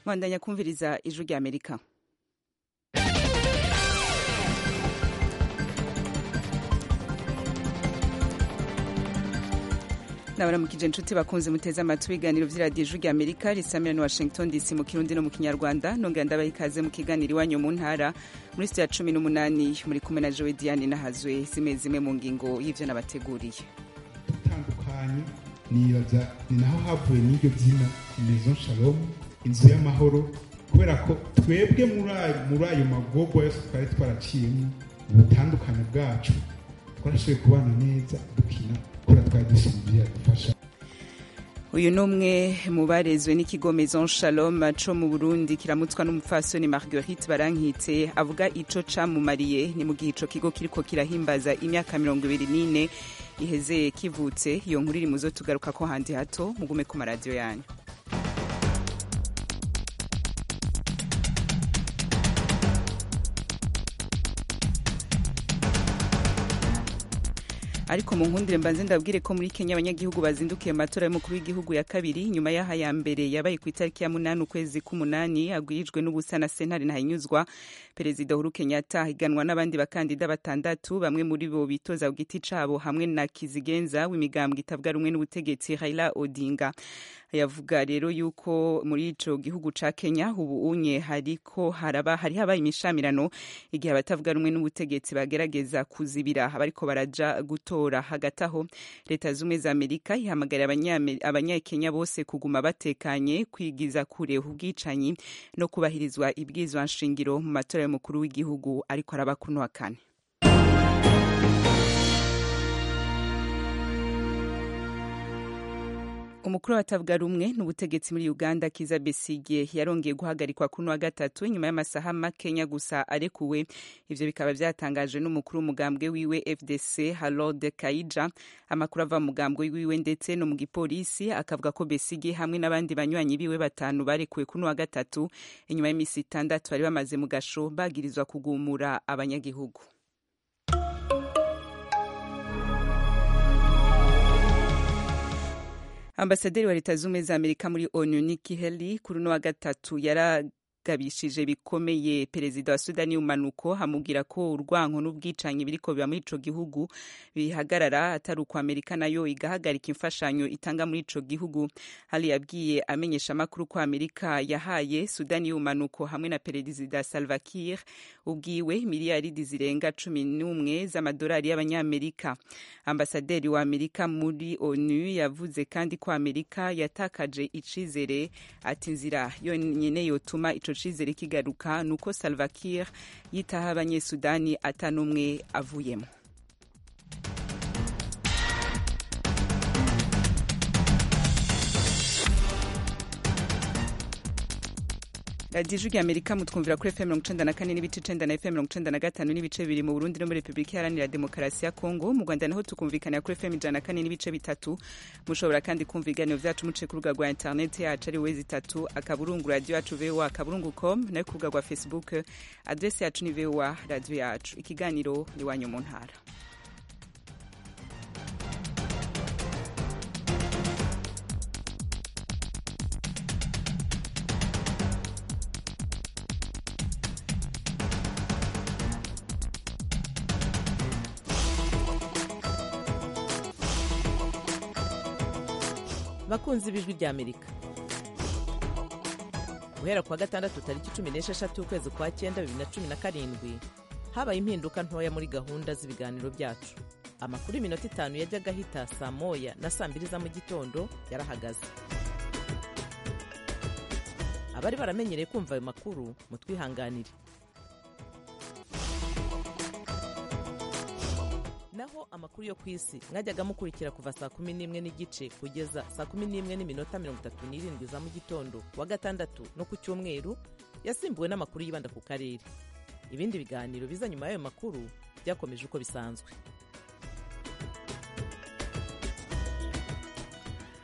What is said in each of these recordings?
mwandanya kumviriza ijwi rya amerika nabaramukije inshuti bakunze muteze amatwi ibiganiro vy'iradiyo ijwi rya amerika risamira ni washington dc mu kirundi no mu kinyarwanda nongera ndabaha ikaze mu kiganiro iwanyu mu ntara muri sitiyo ya cumi n'umunani muri kumwe na jowe diane nahazwe zimwe zimwe mu ngingo y'ivyo nabateguriye dutandukanye nibaza ni naho havuye n'iryo zina maison shalom inzu y'amahoro kubera ko twebwe muri ayo magorwa yose twari twaraciyemo ubutandukane bwacu twarashoboye kubana neza dukina kubera twari dusinziriye dufasha uyu ni umwe mu barezwe n'ikigo maison shalom co mu burundi kiramutswa n'umupfasoni marguerite barankitse avuga ico camumariye ni mu gihe ico kigo kiriko kirahimbaza imyaka mirongo ibiri n'ine iheze kivutse iyo nkuru iri muzo tugaruka ko handi hato mugume ku maradiyo yanyu ariko mu nkundire mbanze ndabwire ko muri Kenya abanyagihugu bazindukiye mu matora y'umukuru w'igihugu ya kabiri nyuma y'aha ya mbere yabaye ku itariki ya munani ukwezi k'umunani agwirijwe n'ubusa na sentare ntahinyuzwa perezida Uhuru Kenyatta higanwa n'abandi bakandida batandatu bamwe muri bo bitoza ku giti cabo hamwe na kizigenza w'imigambwe itavuga rumwe n'ubutegetsi Raila Odinga yavuga rero yuko muri ico gihugu ca Kenya ubu unye hariko haraba hari habaye imishamirano igihe abatavuga rumwe n'ubutegetsi bagerageza kuzibira abariko baraja gutora hagati aho leta zumwe za Amerika ihamagarira abanyakenya bose kuguma batekanye kwigiza kure ubwicanyi no kubahirizwa ibwizwa nshingiro mu matora y'umukuru w'igihugu ariko araba kuno wa kane umukuru w'abatavuga rumwe n'ubutegetsi muri uganda kiza besigye yarongeye guhagarikwa kuno wa gatatu nyuma y'amasaha makenya gusa arekuwe ivyo bikaba vyatangajwe n'umukuru w'umugambwe wiwe fdc harold kaija amakuru ava mu mugambwe wiwe ndetse no mu gipolisi akavuga ko besigye hamwe n'abandi banywanyi biwe batanu barekuwe kuno wa gatatu inyuma y'imisi itandatu bari bamaze mu gasho bagirizwa kugumura abanyagihugu ambasaderi wa leta z'ubumwe za amerika muri onu Nikki Haley kuri uno wa gatatu yaragabishije bikomeye perezida wa sudani y'umanuko amubwira ko urwanko n'ubwicanyi biriko biba muri ico gihugu bihagarara atari uko amerika nayo igahagarika imfashanyo itanga muri ico gihugu Haley yabwiye amenyesha amakuru ko amerika yahaye sudani y'umanuko hamwe na perezida salva kiir ubwiwe miliyaridi zirenga cumi n'umwe z'amadolari y'abanyamerika ambasaderi wa amerika muri onu yavuze kandi ko amerika yatakaje icizere ati inzira yonyine yotuma ico cizere kigaruka nuko salva kiir yitaho abanyesudani atanumwe avuyemo radiyo ijwi amerika mutwumvira kuri fm mirongo icenda na kane n'ibice icenda na fm mirongo icenda na gatanu n'ibice bibiri mu burundi no muri repubulika iharanira demokarasi ya kongo mu rwanda naho tukumvikanira kuri fm ijana na kane n'ibice bitatu mushobora kandi kumva ibiganiro vyacu muciye ku rubuga rwa interineti yacu ari wezi itatu akaburungu radiyo yacu voa akaburungu com nayo ku rubuga rwa facebook adresi yacu ni voa radiyo yacu ikiganiro iwanyu mu ntara bakunzi b'ijwi rya amerika guhera kuwa gatandatu tariki cumi n'esheshatu ukwezi kwa cyenda bibiri na cumi na karindwi habaye impinduka ntoya muri gahunda z'ibiganiro byacu amakuru y'iminota itanu yajyaga ahita saa moya na saa mbiri za mu gitondo yarahagaze abari baramenyereye kumva ayo makuru mutwihanganire naho amakuru yo ku isi mwajyaga mukurikira kuva saa kumi n'imwe n'igice kugeza saa kumi n'imwe n'iminota mirongo itatu n'irindwi za mu gitondo wa gatandatu no ku cyumweru yasimbuwe n'amakuru yibanda ku karere ibindi biganiro biza nyuma y'ayo makuru byakomeje uko bisanzwe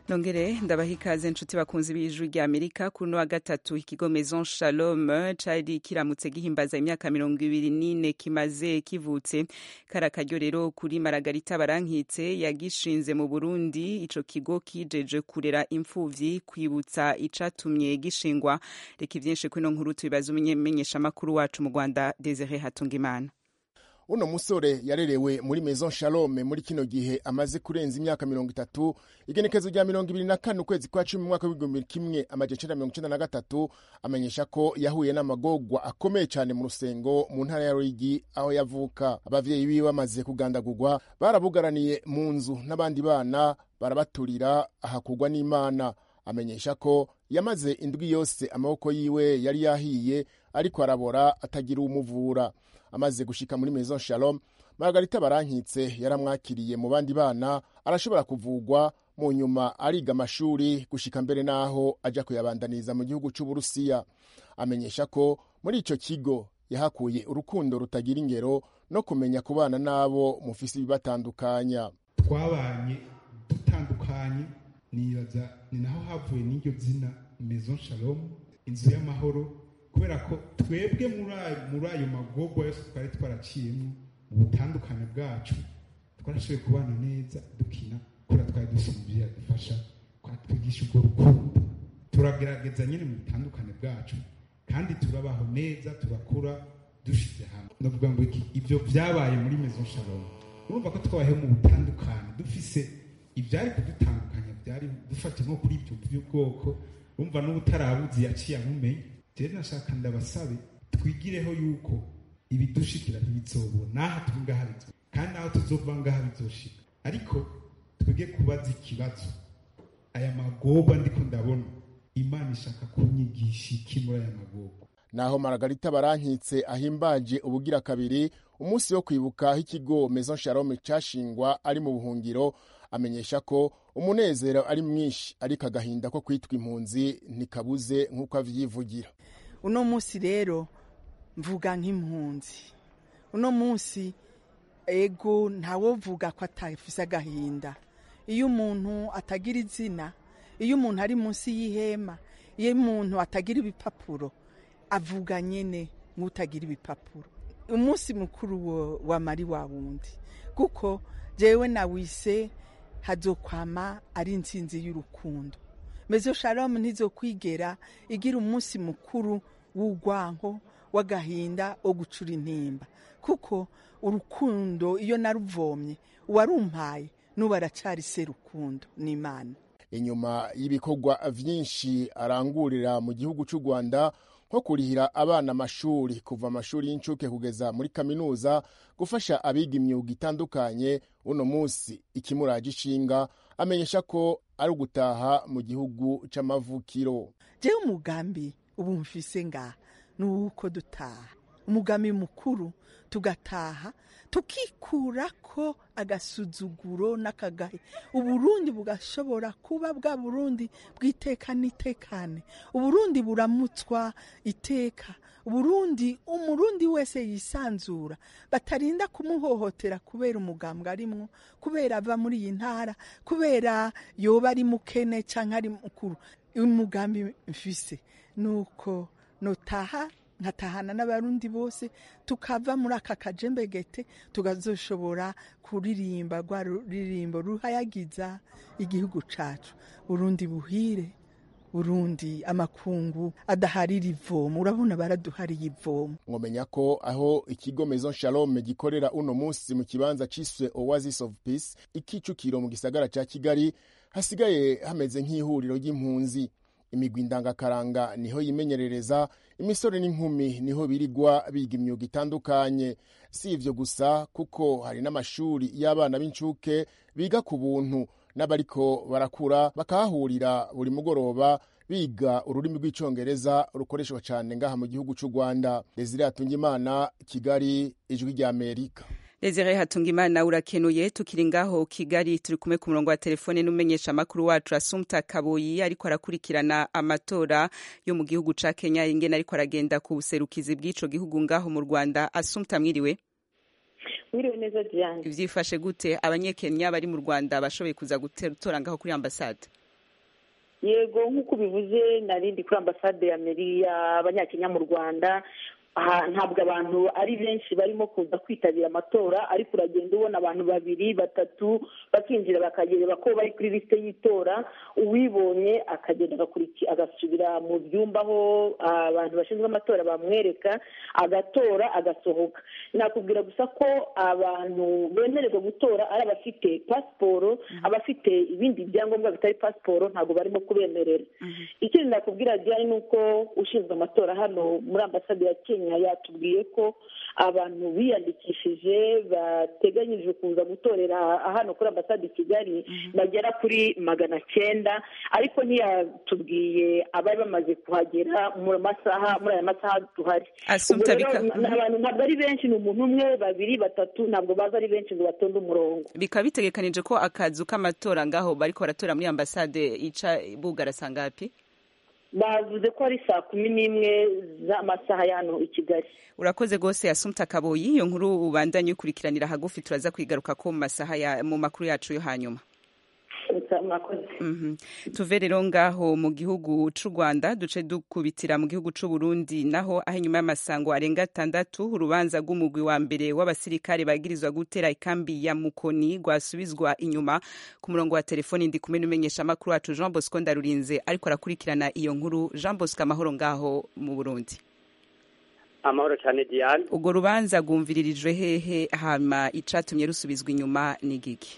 nongere ndabaha ikaze nshuti bakunzi b'ijwi rya amerika kuri uno wa gatatu ikigo maison shalom cari kiramutse gihimbaza imyaka mirongo ibiri n'ine kimaze kivutse kari akaryo rero kuri maragarita barankitse yagishinze mu burundi ico kigo kijeje kurera imfuvyi kwibutsa icatumye gishingwa reka ivyinshi kwino nkuru tubibaza umumenyeshamakuru wacu mu rwanda desire hatungimana uno musore yarerewe muri maison shalome muri kino gihe amaze kurenza imyaka mirongo itatu igenekezo rya mirongo ibiri na kane ukwezi kwa cumi mu mwaka w'igihumbi kimwe amajana icenda mirongo icenda na gatatu amenyesha ko yahuye n'amagorwa akomeye cyane mu rusengo mu ntara ya ruyigi aho yavuka abavyeyi biwe bamaze kugandagurwa barabugaraniye mu nzu n'abandi bana barabaturira ahakugwa n'imana amenyesha ko yamaze indwi yose amaboko yiwe yari yahiye ariko arabora atagira umuvura amaze gushika muri maison shalom margarita barankitse yaramwakiriye mu bandi bana arashobora kuvugwa mu nyuma ariga amashuri gushika mbere n'aho aja kuyabandaniza mu gihugu c'uburusiya amenyesha ko muri ico kigo yahakuye urukundo rutagira ingero no kumenya kubana n'abo mufise ibibatandukanya twabanye dutandukanye nibaza ni naho havuye n'iryo zina maison shalom inzu y'amahoro kubera ko twebwe muri ayo magorwa yose twari twaraciyemo mu butandukane bwacu twarashoboye kubana neza dukina kubera twari dufite umubyeyi adufasha twatwigisha ubwo rukundo turagerageza nyine mu butandukane bwacu kandi turabaho neza turakura dushize hamwe ndavuga ngo ibyo byabaye muri maison shalom urumva ko twabayeho mu butandukane dufise ibyari kudutandukanya byari dufata nko kuri ibyo by'ubwoko urumva n'ubutarabuzi yaciye amumenye rero nashaka ndabasabe twigireho yuko ibidushikira ntibizobona n'aha turi ngaha bizo kandi n'aho tuzova ngaha bizoshika ariko twige kubaza ikibazo aya magoba ndiko ndabona imana ishaka kunyigisha iki muri aya magoba naho maragarita barankitse ahimbaje ubugira kabiri umunsi wo kwibuka aho ikigo maison shalom cashingwa ari mu buhungiro amenyesha ko umunezero ari mwinshi ariko agahinda ko kwitwa impunzi ntikabuze nk'uko avyivugira uno munsi rero mvuga nk'impunzi uno munsi ego ntawovuga ko atafise agahinda iyo umuntu atagira izina iyo umuntu ari munsi y'ihema iyo umuntu atagira ibipapuro avuga nyene nk'utagira ibipapuro umunsi mukuru wa mari wa wundi kuko jewe nawise hazokwama ari intsinzi y'urukundo mezo shalom ntizokwigera igira umunsi mukuru w'urwanko w'agahinda wo gucura intimba kuko urukundo iyo naruvomye uwarumpaye n'ubu aracari se rukundo n'imana inyuma y'ibikorwa vyinshi arangurira mu gihugu c'u rwanda nko kurihira abana amashuri kuva amashuri y'incuke kugeza muri kaminuza gufasha abiga imyuga itandukanye uno munsi ikimuraje ishinga amenyesha ko ari ugutaha mu gihugu c'amavukiro jewe umugambi ubu mfise ngaha ni uko dutaha umugambi mukuru tugataha tukikurako agasuzuguro n'akagahe uburundi bugashobora kuba bwa burundi bw'iteka n'itekane uburundi buramutswa iteka uburundi umurundi wese yisanzura batarinda kumuhohotera kubera umugambwe arimwo kubera ava muri iyi ntara kubera yoba ari mukene cyangwa ari mukuru umugambi mfise nuko notaha nkatahana n'abarundi bose tukava muri aka kajembegete tukazoshobora kuririmba rwa ruririmbo ruhayagiza igihugu cacu burundi buhire burundi amakungu adaharira ivomo urabona baraduhariye ivomo mwomenya ko aho ikigo maison shalom gikorera uno munsi mu kibanza ciswe oasis of peace ikicukiro mu gisagara ca kigali hasigaye hameze nk'ihuriro ry'impunzi imigwi ndangakaranga niho yimenyerereza imisore n'inkumi niho birigwa biga imyuga itandukanye si ivyo gusa kuko hari n'amashuri y'abana b'incuke biga ku buntu n'abariko barakura bakahahurira buri mugoroba biga ururimi rw'icongereza rukoreshwa cyane ngaha mu gihugu c'u rwanda desire hatungimana kigali ijwi rya amerika Desire Hatungimana urakenuye tukiri ngaho Kigali turi kumwe ku murongo wa telefone n'umenyesha makuru wacu Asumta Kaboyi ariko arakurikirana amatora yo mu gihugu ca Kenya ingene ariko aragenda ku buserukizi bw'ico gihugu ngaho mu Rwanda Asumta mwiriwe Mwiriwe neza Diane Vyifashe gute abanyekenya bari mu Rwanda bashoboye kuza gutora ngaho kuri ambasade yego nk'uko ubivuze narindi kuri ambasade y'abanyakenya mu rwanda ntabwo abantu ari benshi barimo kuza kwitabira amatora ariko uragenda ubona abantu babiri batatu bakinjira bakagereba ko bari kuri lisite y'itora uwibonye akagenda agasubira mu byumba aho abantu bashinzwe amatora bamwereka agatora agasohoka nakubwira gusa ko abantu bemererwa gutora ari abafite pasiporo abafite ibindi byangombwa bitari pasiporo ntabwo barimo kubemerera ikindi nakubwira diane ni uko ushinzwe amatora hano muri ambasade ya kenya yatubwiye ko abantu biyandikishije bateganyije kuza gutorera hano kuri ambasade i kigali bagera kuri magana cyenda ariko ntiyatubwiye abari bamaze kuhagera mu masaha muri aya masaha duhari abantu ntabwo ari benshi ni umuntu umwe babiri batatu ntabwo baza ari benshi ngo batonde umurongo bikaba bitegekanije ko akazu k'amatora ngaho bariko baratora muri ambasade ica bugara sangapi bavuze ko ari saa kumi n'imwe z'amasaha ya hano i kigali urakoze rwose yasumta kaboyi iyo nkuru ubandanye ukurikiranira hagufi turaza kwigaruka ko mu masaha ya mu makuru yacu yo hanyuma tuve rero ngaho mu gihugu c'u rwanda duce dukubitira mu gihugu c'u burundi naho aho inyuma y'amasango arenga atandatu urubanza rw'umugwi wa mbere w'abasirikare bagirizwa gutera ikambi ya mukoni rwasubizwa inyuma ku murongo wa telefoni ndi kumwe n'umenyesha amakuru wacu jean bosco ndarurinze ariko arakurikirana iyo nkuru jean bosco amahoro ngaho mu burundi amahoro cyane diane urwo rubanza rwumviririjwe hehe hama icatumye rusubizwa inyuma ni giki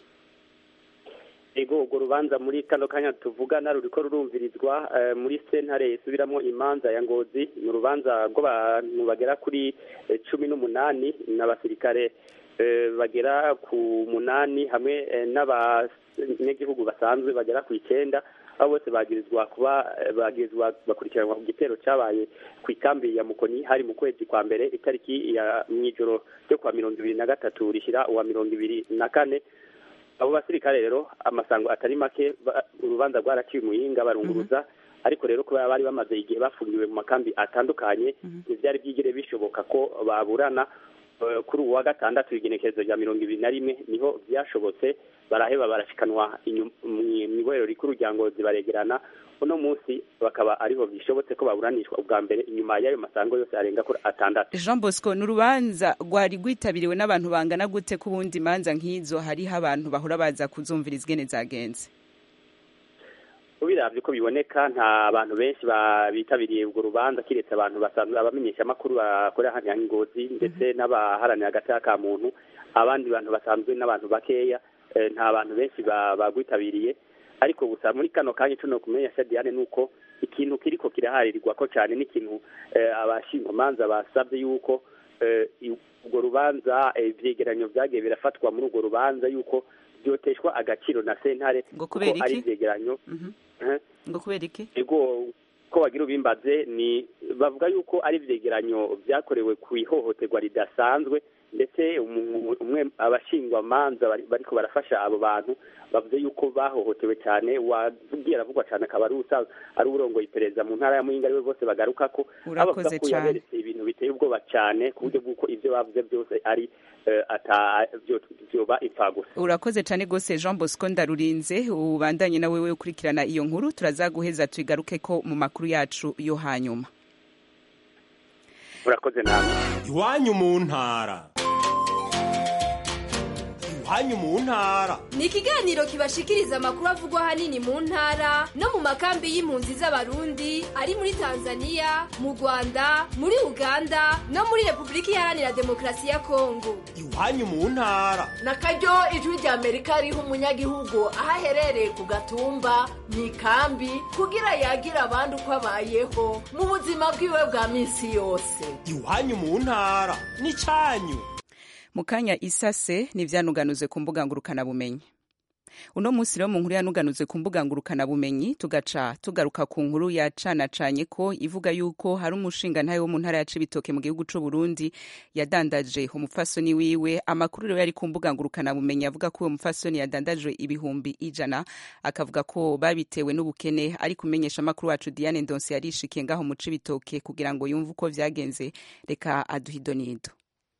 ego urwo rubanza muri kano kanya tuvugana ruriko rurumvirizwa muri sentare isubiramo imanza ya ngozi ni urubanza rw'abantu bagera kuri cumi n'umunani n'abasirikare bagera ku munani hamwe n'abanyagihugu basanzwe bagera ku icyenda abo bose bagirizwa kuba bagirizwa bakurikiranwa ku gitero cyabaye ku ikambi ya mukoni hari mu kwezi kwa mbere itariki ya mw'ijoro ryo kwa mirongo ibiri na gatatu rishyira uwa mirongo ibiri na kane abo basirikare rero amasango atari make urubanza rwaraciye umuhinga barunguruza ariko rero kubera bari bamaze igihe bafungiwe mu makambi atandukanye ntibyari byigire bishoboka ko baburana kuri uwa gatandatu igenekerezo rya mirongo ibiri na rimwe niho byashobotse baraheba barashikanwa mu ibohero rikuru rya ngozi baregerana uno munsi bakaba ariho bishobotse ko baburanishwa ubwa mbere inyuma y'ayo masango yose arenga kuri atandatu jean bosco ni urubanza rwari rwitabiriwe n'abantu bangana gute ku bundi manza nk'izo hariho abantu bahora baza kuzumviriza ingene zagenze ubiravye ko biboneka nta bantu benshi bitabiriye urwo rubanza kiretse abantu basanzwe abamenyesha amakuru bakorera hano ya ngozi ndetse n'abaharanira agateka ka muntu abandi bantu basanzwe n'abantu bakeya nta bantu benshi bagwitabiriye ariko gusa muri kano kanya tuno kumenya Diane nuko ikintu kiriko kiraharirirwa ko cyane n'ikintu abashingamanza basabye yuko urwo rubanza ivyegeranyo vyagiye birafatwa muri urwo rubanza yuko byoteshwa agaciro na sentare kuko ari ivyegeranyo ngo kubera iki ego ko bagira ubimbaze ni bavuga yuko ari ivyegeranyo vyakorewe ku ihohoterwa ridasanzwe ndetse umwe abashingwamanza bariko barafasha abo bantu bavuze yuko bahohotewe cyane wabwiye aravugwa cyane akaba ari ari urongoye iperereza mu ntara ya muyinga ariwe bose bagaruka ko urakoze ko yaberetse ibintu biteye ubwoba cyane ku buryo bw'uko ibyo bavuze byose ari byoba impfagusa urakoze cyane rwose jean bosco ndarurinze ubandanye nawe we ukurikirana iyo nkuru turazaguheza tuyigaruke ko mu makuru yacu yo hanyuma urakoze namwe iwanyu mu ntara iwanyu mu ntara ni ikiganiro kibashikiriza amakuru avugwa ahanini mu ntara no mu makambi y'impunzi z'abarundi ari muri tanzania mu rwanda muri uganda no muri repubulika iharanira demokarasi ya kongo iwanyu mu ntara na karyo ijwi rya amerika riha umunyagihugu aho aherereye ku gatumba mu ikambi kugira yagire abandi uko abayeho mu buzima bwiwe bwa minsi yose iwanyu mu ntara ni cyanyu mu kanya isase n'ivyanuganuze ku mbuga ngurukanabumenyi uno munsi rero mu nkuru yanuganuze ku mbuga ngurukanabumenyi tugaca tugaruka ku nkuru yacanacanye ko ivuga yuko hari umushinga ntayo wo mu ntara ya Cibitoke mu gihugu c'u Burundi yadandaje umupfasoni wiwe amakuru rero yari ku mbuga ngurukanabumenyi avuga ko uwo mupfasoni yadandajwe ibihumbi ijana akavuga ko babitewe n'ubukene ari kumenyesha amakuru wacu Diane Ndonse yarishikiye ngaho mu Cibitoke kugira ngo yumve uko vyagenze reka aduhidonido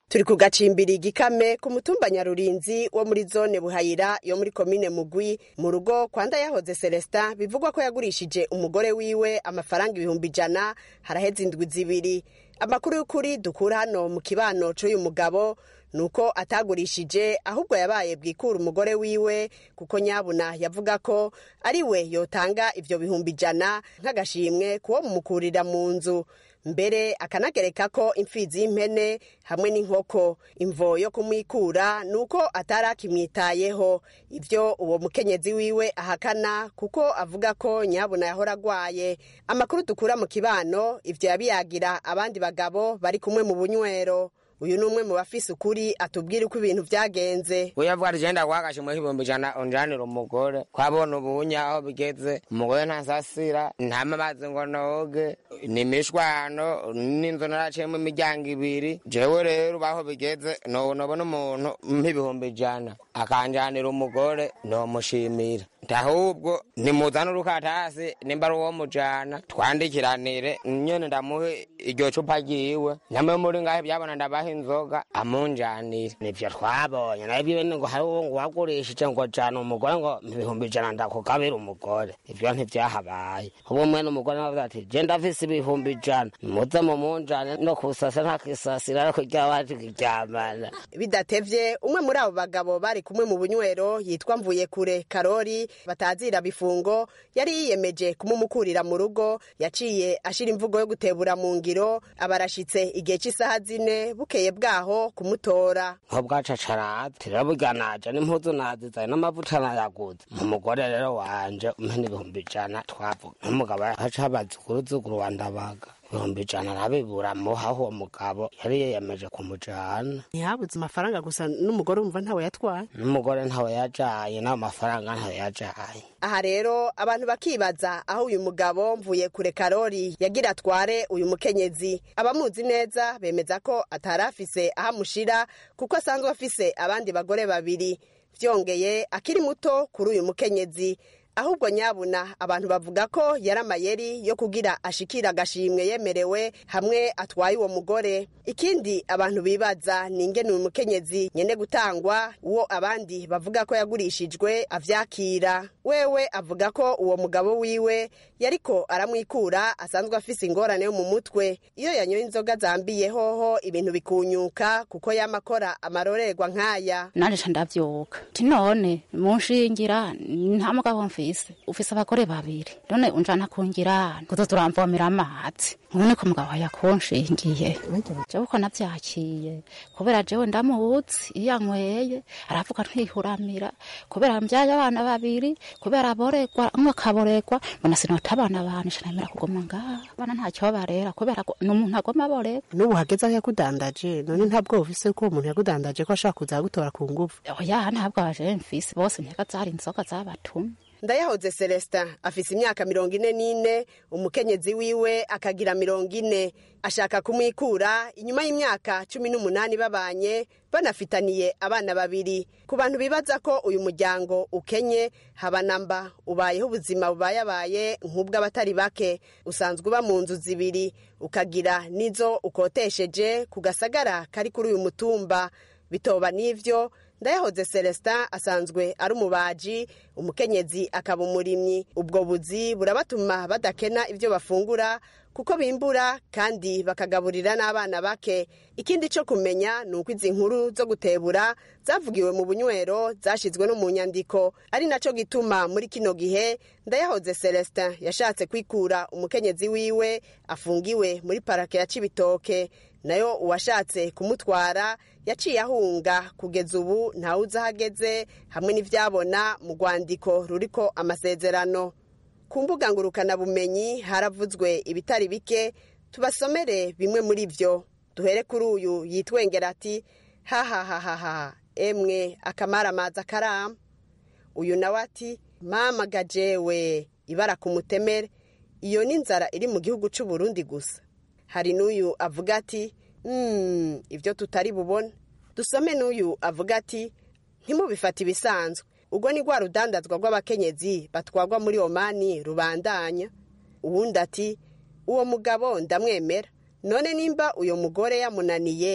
turi ku gacimbiri igikame ku mutumba nyarurinzi wo muri zone buhayira yo muri komine mugwi mu rugo kwa ndayahoze celestin bivugwa ko yagurishije umugore wiwe amafaranga ibihumbi ijana haraheze indwi zibiri amakuru y'ukuri dukura hano mu kibano c'uyu mugabo nuko atagurishije ahubwo yabaye bwikura umugore wiwe kuko nyabuna yavuga ko ari we yotanga ivyo bihumbi ijana nk'agashimwe kuwo mumukurira mu nzu mbere akanagereka ko imfizi y'impene hamwe n'inkoko imvo yo kumwikura nuko atari akimwitayeho ivyo uwo mukenyezi wiwe ahakana kuko avuga ko nyabuna yahora agwaye amakuru dukura mu kibano ivyo yabiyagira abandi bagabo bari kumwe mu bunywero uyu ni umwe mu bafise ukuri atubwira uko ibintu vyagenze uyavuga ati genda guhagasha muri ibihumbi ijana unjanira umugore kwabona ubunya aho bigeze umugore ntasasira ntama amazi ngo noge ni imishwano n'inzu naraciyemo imiryango ibiri jewe rero baho bigeze nobona umuntu nk'ibihumbi ijana akanjanira umugore nomushimira ndahubwo nimuzane urukatasi nimba ari uwo mujana twandikiranire nyene ndamuhe iryo cupa ryiwe namwe muri ngahe byabona ndabaha inzoga amunjanire nivyo twabonye nabyo ngo hari uwo ngo wagurishije ngo jana umugore ngo ibihumbi ijana ndakugabira umugore ivyo ntivyahabaye ubu mwene umugore navuze ati je ndafise ibihumbi ijana muze mumunjane no kusasa ntakisasira ariko ryawaje kiryamana bidatevye umwe muri abo bagabo bari kumwe mu bunywero yitwa mvuye kure karori batazira bifungo yari yiyemeje kumumukurira mu rugo yaciye ashira imvugo yo gutebura mu ngiro abarashitse igihe cy'isaha zine bukeye bwaho kumutora nko bwacacarazi rero burya naje n'impuzu nazizaye n'amavuta nayaguze mu mugore rero wanje umpe n'ibihumbi ijana twavuga n'umugabo haca habazuguruzuguru wa ndabaga ibihumbi ijana arabibura muhaho uwo mugabo yari yiyemeje kumujana ntihabuze amafaranga gusa n'umugore wumva ntawe yatwaye n'umugore ntawe yajaye n'ayo mafaranga ntawe yajaye aha rero abantu bakibaza aho uyu mugabo mvuye kure karori yagira atware uyu mukenyezi abamuzi neza bemeza ko atari afise aho amushira kuko asanzwe afise abandi bagore babiri vyongeye akiri muto kuri uyu mukenyezi ahubwo nyabuna abantu bavuga ko yari amayeri yo kugira ashikira agashimwe yemerewe hamwe atwaye uwo mugore ikindi abantu bibaza ni ingene uyu mukenyezi nyene gutangwa uwo abandi bavuga ko yagurishijwe avyakira wewe avuga ko uwo mugabo wiwe yariko aramwikura asanzwe afise ingorane yo mu mutwe iyo yanyoye inzoga zambiye hoho ibintu bikunyuka kuko yamakora amarorerwa nk'aya nanje ca ndavyuka ti none munshingira nta mugabo mfise ufise abagore babiri none unjana kungira kuzo turamvomera amazi none ko mugabo yakunshingiye jewe uko navyakiye kubera jewe ndamuzi iyo anyweye aravuga ntihuramira kubera mbyaye abana babiri kubera aboregwa umwe akaboregwa mbona sinota abana banje shanamera kuguma ngaha abana ntacyo barera kubera ko n'umuntu agoma aboregwa n'ubu hageze aho yakudandaje none ntabwo ufise ko uwo muntu yakudandaje ko ashaka kuza gutora ku nguvu oya ntabwo abaje mfise bose nteka zari inzoga zabatumye ndayahoze celestin afise imyaka mirongo ine n'ine umukenyezi wiwe akagira mirongo ine ashaka kumwikura inyuma y'imyaka cumi n'umunani babanye banafitaniye abana babiri ku bantu bibaza ko uyu muryango ukenye haba namba ubayeho ubuzima bubayabaye nk'ubw'abatari bake usanzwe uba mu nzu zibiri ukagira n'izo ukotesheje ku gasagara kari kuri uyu mutumba bitoba n'ivyo ndayahoze celestin asanzwe ari umubaji umukenyezi akaba umurimyi ubwo buzi burabatuma badakena ibyo bafungura kuko bimbura kandi bakagaburira n'abana bake ikindi cyo kumenya ni uko izi nkuru zo gutebura zavugiwe mu bunywero zashyizwe no mu nyandiko ari nacyo gituma muri kino gihe ndayahoze celestin yashatse kwikura umukenyezi wiwe afungiwe muri parake ya cibitoke nayo uwashatse kumutwara yaciye ahunga kugeza ubu ntawe uzi aho ageze hamwe n'ibyabona mu rwandiko ruriko amasezerano ku mbuga ngurukanabumenyi haravuzwe ibitari bike tubasomere bimwe muri byo duhere kuri uyu yitwengera ati hahahahaha emwe akamaramaza karama uyu nawe ati mama gajewe ibara ku mutemere iyo ni inzara iri mu gihugu cy'u Burundi gusa hari n'uyu avuga ati "Hmm, ibyo tutari bubone dusome n'uyu avuga ati ntimubifate ibisanzwe ubwo ni rwa rudandazwa rw'abakenyezi batwagwa muri omani rubandanya uwundi ati uwo mugabo ndamwemera none nimba uyo mugore yamunaniye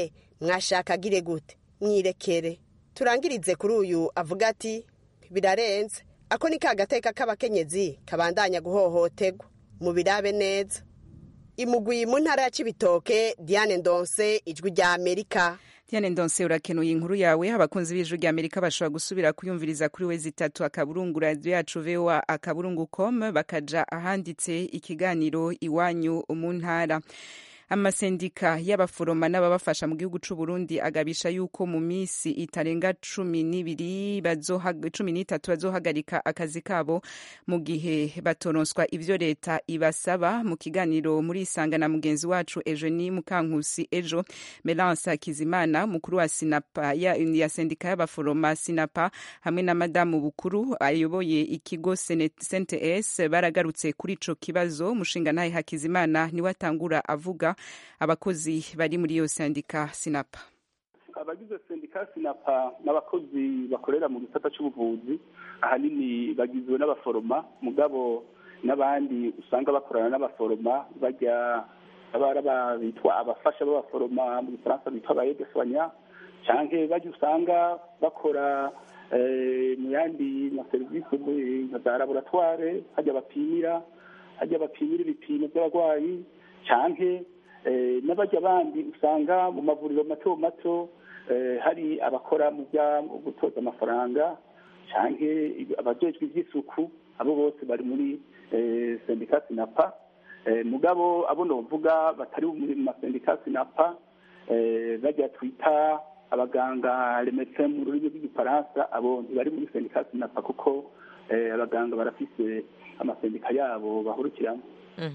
mwashaka agire gute mwirekere turangirize kuri uyu avuga ati birarenze ako ni ka gateka k'abakenyezi kabandanya guhohoterwa mu birabe neza imugwi mu ntara ya cibitoke diane ndonse ijwi rya amerika Diane Ndonse urakenuye inkuru yawe abakunzi b'ijwi rya Amerika bashobora gusubira kuyumviriza kuri we zitatu akaburungu radio yacu VOA akaburungu com bakaja ahanditse ikiganiro iwanyu mu ntara amasendika y'abaforoma n'ababafasha mu gihugu c'u Burundi agabisha yuko mu misi itarenga cumi n'ibiri cumi n'itatu bazohagarika akazi kabo mu gihe batoronswa ivyo leta ibasaba mu kiganiro muri isanga na mugenzi wacu Eugenie Mukankusi ejo Melance Hakizimana mukuru wa Sinapa ya, ya sendika y'abaforoma Sinapa hamwe na madamu Bukuru ayoboye ikigo CNTS baragarutse kuri ico kibazo mushinga ntaye Hakizimana niwe atangura avuga abakozi bari muri iyo sendika sinapa abagize sendika sinapa n'abakozi bakorera mu gisata cy'ubuvuzi ahanini bagizwe n'abaforoma mugabo n'abandi usanga bakorana n'abaforoma bajya abara bitwa abafasha b'abaforoma mu gifaransa bitwa abayedefanya cyangwa bajya usanga bakora mu yandi maserivisi nka za laboratware hajya bapimira hajya bapimira ibipimo by'abarwayi cyangwa n'abajya abandi usanga mu mavuriro mato mato hari abakora mu bya gutoza amafaranga cyangwa abajejwe iby'isuku abo bose bari muri sendika sinapa mugabo abo novuga batari mu masendika sinapa bajya twita abaganga remetse mu rurimi rw'igifaransa abo ntibari muri sendika sinapa kuko abaganga barafise amasendika yabo bahurukiramo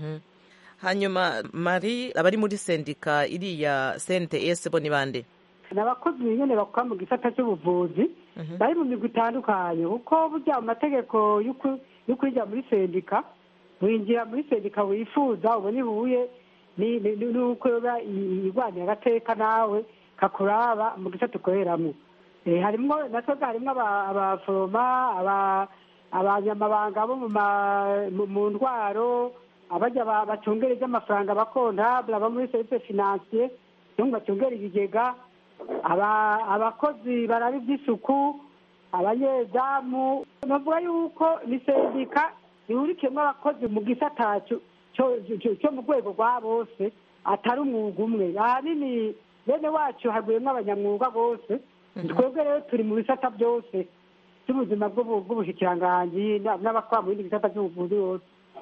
hanyuma mari abari muri sendika iriya cnts bo ni bande ni abakozi nyine bakora mu gisata cy'ubuvuzi bari mu migwi itandukanye kuko burya mu mategeko yo kwinjira muri sendika winjira muri sendika wifuza ubona ihuye n'uko irwanya agateka nawe kakuraba mu gisata ukoreramo harimo natwe harimo abaforoma abanyamabanga bo mu ndwaro abajya bacungera iby'amafaranga abakontabule aba muri serivisi finansiye cyangwa bacungera ibigega abakozi baraba iby'isuku abanyezamu bavuga yuko ni sendika ihurikiyemo abakozi mu gisata cyo mu rwego rwa bose atari umwuga umwe ahanini bene wacu haguyemo abanyamwuga bose twebwe rero turi mu bisata byose by'ubuzima bw'ubushikiranganji n'abakora mu bindi bisata by'ubuvuzi bose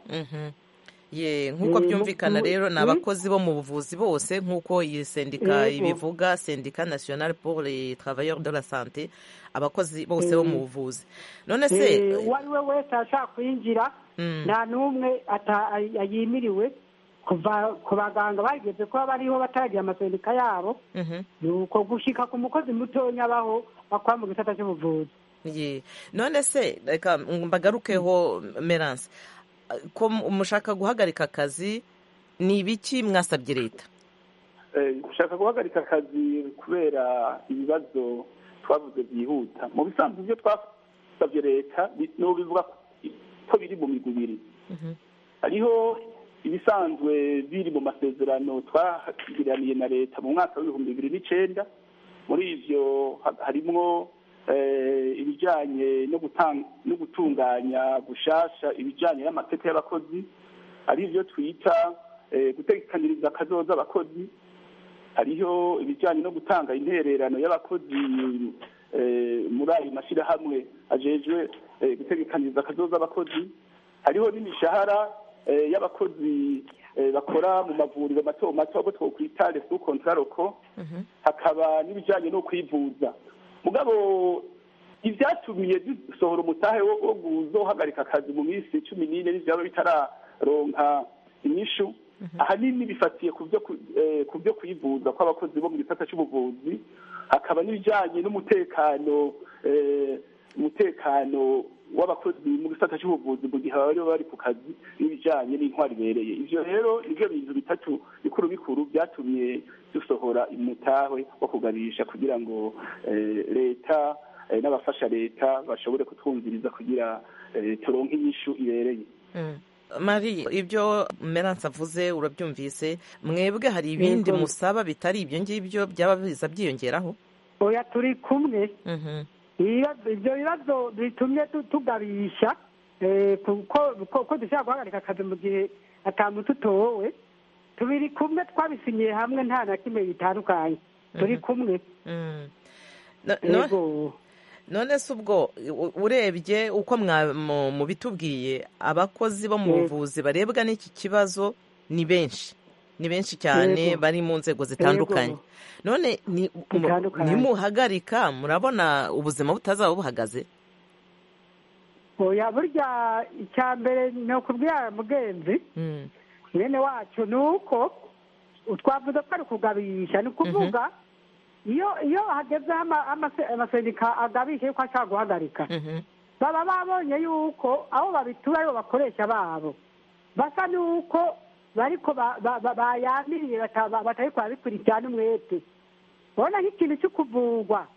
ye nk'uko byumvikana rero ni abakozi bo mu buvuzi bose nk'uko iyi sendika ibivuga sendika nationale pour les travailleurs de la santé abakozi bose bo mu buvuzi none se uwo ari we wese ashaka kwinjira nta n'umwe yimiriwe kuva ku baganga bageze kuba bariho bataragira amasendika yabo ni uko gushika ku mukozi mutonya abaho bakora mu gisata cy'ubuvuzi none se reka mbagarukeho meranse ko mushaka guhagarika akazi ni ibiki mwasabye leta gushaka guhagarika akazi kubera ibibazo twavuze byihuta mu bisanzwe ibyo twasabye leta bivuga ko biri mu migwi ibiri hariho ibisanzwe biri mu masezerano twagiraniye na leta mu mwaka w'ibihumbi bibiri n'icyenda muri ibyo harimo ibijyanye no gutunganya gushasha ibijyanye n'amateka y'abakozi ari ibyo twita gutekaniriza akazoza abakozi hariho ibijyanye no gutanga intererano y'abakozi muri ayo mashyirahamwe ajejwe gutekaniriza akazoza abakozi hariho n'imishahara y'abakozi bakora mu mavuriro mato mato abo twokwita resu kontaroko hakaba n'ibijyanye no kwivuza mugabo ibyatumiye dusohora umutahe wo guzohagarika akazi mu minsi cumi n'ine n'ibyaba bitararonka inyishu ahanini bifatiye ku byo kwivuza kw'abakozi bo mu gisata cy'ubuvuzi hakaba n'ibijyanye n'umutekano umutekano w'abakozi mu gisata cy'ubuvuzi mu gihe bari bari ku kazi n'ibijyanye n'intwari ibereye ibyo rero nibyo bintu bitatu bikuru bikuru byatumye dusohora umutahe wo kuganisha kugira ngo leta n'abafasha leta bashobore kutwumviriza kugira turonke inyishu ibereye mari ibyo meranse avuze urabyumvise mwebwe hari ibindi Yego. musaba bitari ibyo ngibyo byaba biza byiyongeraho oya turi kumwe Ibibazo- ibyo bibazo bitumye tu- tugabisha eh, kuko ko- ko dushobora guhagarika akazi mu gihe atamuntu utowe tubiri kumwe twabisinyiye hamwe nta na kimwe bitandukanye turi kumwe Mm. No- no- Yego. none se ubwo u- urebye uko mwa- mu- mubitubwiye abakozi bo mu Yego. buvuzi barebwa n'iki kibazo ni benshi ni benshi cyane Yego. bari mu nzego zitandukanye none ni- mu- Zitandukanye. nimuhagarika murabona ubuzima butazaba buhagaze oya burya icya mbere ni ukubwira mugenzi Mm. mwene wacu ni uko twavuze ko ari ukugabisha ni ukuvuga iyo iyo hagezeho ama- amase- amasendika agabisha yuko ashaka guhagarika baba babonye yuko abo babitura aribo bakoresha babo basa n'uko bariko ba- ba- ba- bayamiriye bata- ba- batariko barabikurikirana umwete urabona nk'ikintu cyo kuvurwa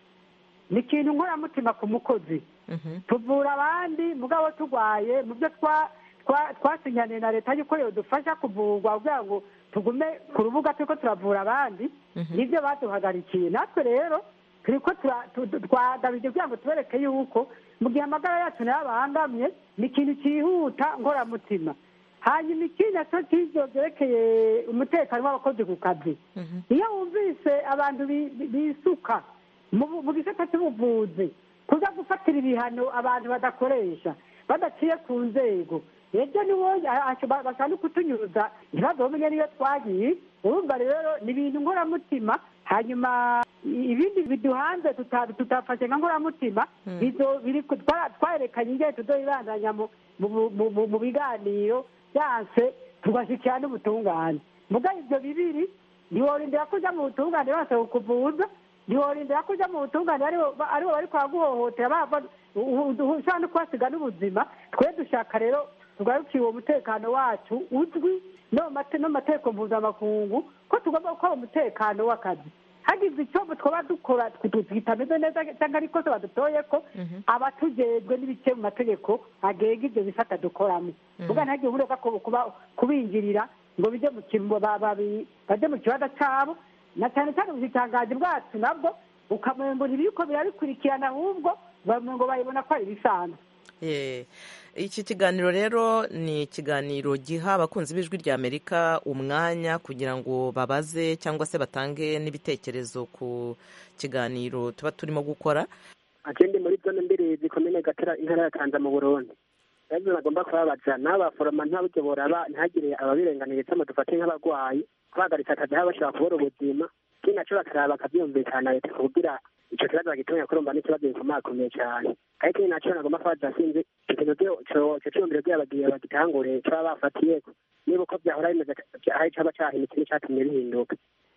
ni ikintu nkoramutima ku mukozi tuvura abandi mugabo turwaye mu byo twa- twa- twasinyaniye na leta yuko yodufasha kuvurwa kugira ngo tugume ku rubuga turiko turavura abandi nibyo baduhagarikiye natwe rero turiko tura- tu- tu- twagabije kugira ngo tubereke yuko mu gihe amagara yacu nayo abangamye ni ikintu cyihuta ngoramutima hanyuma ikindi nacyo cy'ibyo byerekeye umutekano w'abakozi ku kazi iyo wumvise abantu bi- bi- bisuka mu bu- mu gisata cy'ubuvuzi kuza gufatira ibihano abantu badakoresha badaciye ku nzego ejo niwo bashaka no kutunyuza ntibazomenya niyo twagiye urumva rero ni ibintu nkoramutima hanyuma i- ibindi biduhanze tuta- tutafashe nka nkoramutima bizo- biri ku- twa- twarerekanye ingene tuzoyibandanya mu- mu- mu- mu- mu biganiro byanse tugashyikira n'ubutungane mugabo ibyo bibiri ntiworindira ko ujya mu butungane bose kukuvuza ntiworindira ko ujya mu butungane aribo ba- aribo bari kwaguhohotera bava u- u- ushobora no kuhasiga n'ubuzima twe dushaka rero tugarukiye uwo mutekano wacu uzwi no mu mate- no mu mategeko mpuzamakungu ko tugomba gukora umutekano w'akazi hagize icyo twaba dukora kitameze neza cyangwa ariko se badutoye ko abatujejwe n'ibice mu mategeko agenga ibyo bisata dukoramo vuga ntihagire ubureka kubinjirira ngo bijye mu kimbo ba- babi- bajye mu kibanza cyabo na cyane cyane ubushikiranganji bwacu nabwo ukamenya ibiriko birabikurikirana ahubwo bamwe ngo bayibona ko ari ibisanzwe Eh, iki kiganiro rero ni ikiganiro giha abakunzi b'ijwi rya amerika umwanya kugira ngo babaze cyangwa se batange n'ibitekerezo ku kiganiro tuba turimo gukora akindi muri zone mbiri zikomene gatera intara ya kanza mu burundi ibibazo bagomba kubabaza n'abaforoma ntaburyo boraba ntihagire ababirenganiye cyangwa dufate nk'abarwayi kubahagaritsa akazi aho bashobora kubura ubuzima ikindi naco bakaraba bakavyumvikana leta kugira ico kibazo bagitonya kurumva n'ikibazo gikomakomeye cane ariko ikindi naco nagomba kubaza sinzi ico kintu cyo- co- ico ciyumviro kugira bagiye bagitangure caba bafatiyeko niba uko vyahora bimeze hari caba cahindutse n'icatumye bihinduka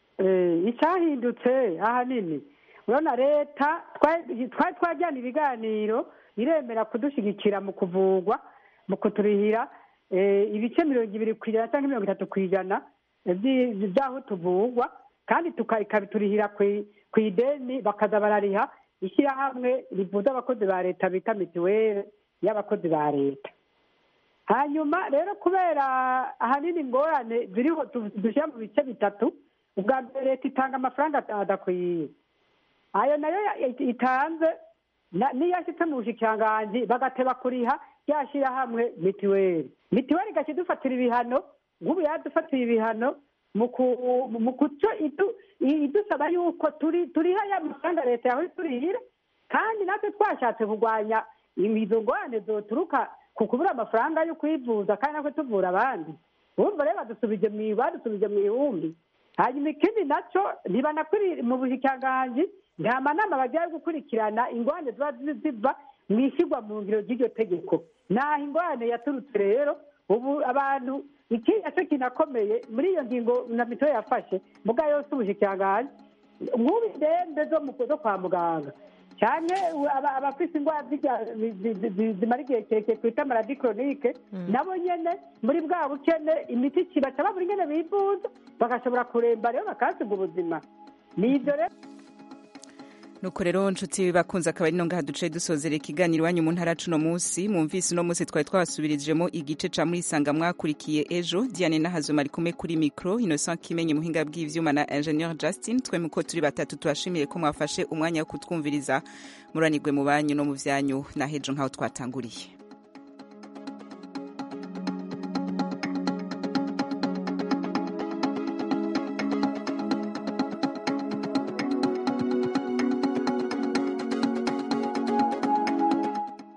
Eh, icyahindutse ahanini urabona leta twari twari twajyana ibiganiro iremera kudushyigikira mu kuvurwa mu kuturihira eh, ibice mirongo ibiri ku ijana cyangwa mirongo itatu ku ijana by'i- by'aho tuvurwa kandi tuka- ikabiturihira ku- ku ideni bakaza barariha ishyirahamwe rivuza abakozi ba leta bita mituweli y'abakozi ba leta hanyuma rero kubera ahanini ingorane ziriho tu- dushyira mu bice bitatu ubwa mbere leta itanga amafaranga ada- adakwiye ayo nayo ya- itanze na- niyo ashyitse mu bushikiranganji bagateba kuriha ryashyirahamwe mituweli mituweli igaca idufatira ibihano nk'ubu yadufatiye ibihano mu ku- mu kuco idu- i- idusaba yuko turi turiha ya mafaranga leta yawe turihira kandi natwe twashatse kurwanya izo ngorane zoturuka ku kubura amafaranga yo kwivuza kandi natwe tuvura abandi urumva rero badusubije mu badusubije mu ihumbi hanyuma ikindi nacyo ntibanakwiri mu bushikiranganji nta manama bagiye gukurikirana ingorane ziba zi- ziva mu ishyirwa mu ngiro ry'iryo tegeko naho ingorane yaturutse rero ubu abantu iki nacyo kinakomeye muri iyo ngingo na mituweli yafashe muga yose ubushikiranganji nk'ubu indembe zo mu zo kwa muganga cyane aba- abafise indwara z'ibya- zi- zi- zi- zimara igihe kirekire twita maladi koronike nabo nyene muri bwa bukene imiti kibaca babura ingene bivuza bagashobora kuremba rero bakahasiga ubuzima ni ibyo rero nuko rero nshuti bakunze akaba ari no ngaha duce dusozera ikiganiro iwanyu mu ntara cuno munsi mwumvise uno munsi twari twabasubirijemo igice ca muri isanga mwakurikiye ejo diane nahazuma ari kumwe kuri mikro innocent kimenyi muhinga bw'ivyuma na ingenieur justin twe muko turi batatu tubashimiye ko mwafashe umwanya wo kutwumviriza muranirwe mu banyu no mu vyanyu na hejo nk'aho twatanguriye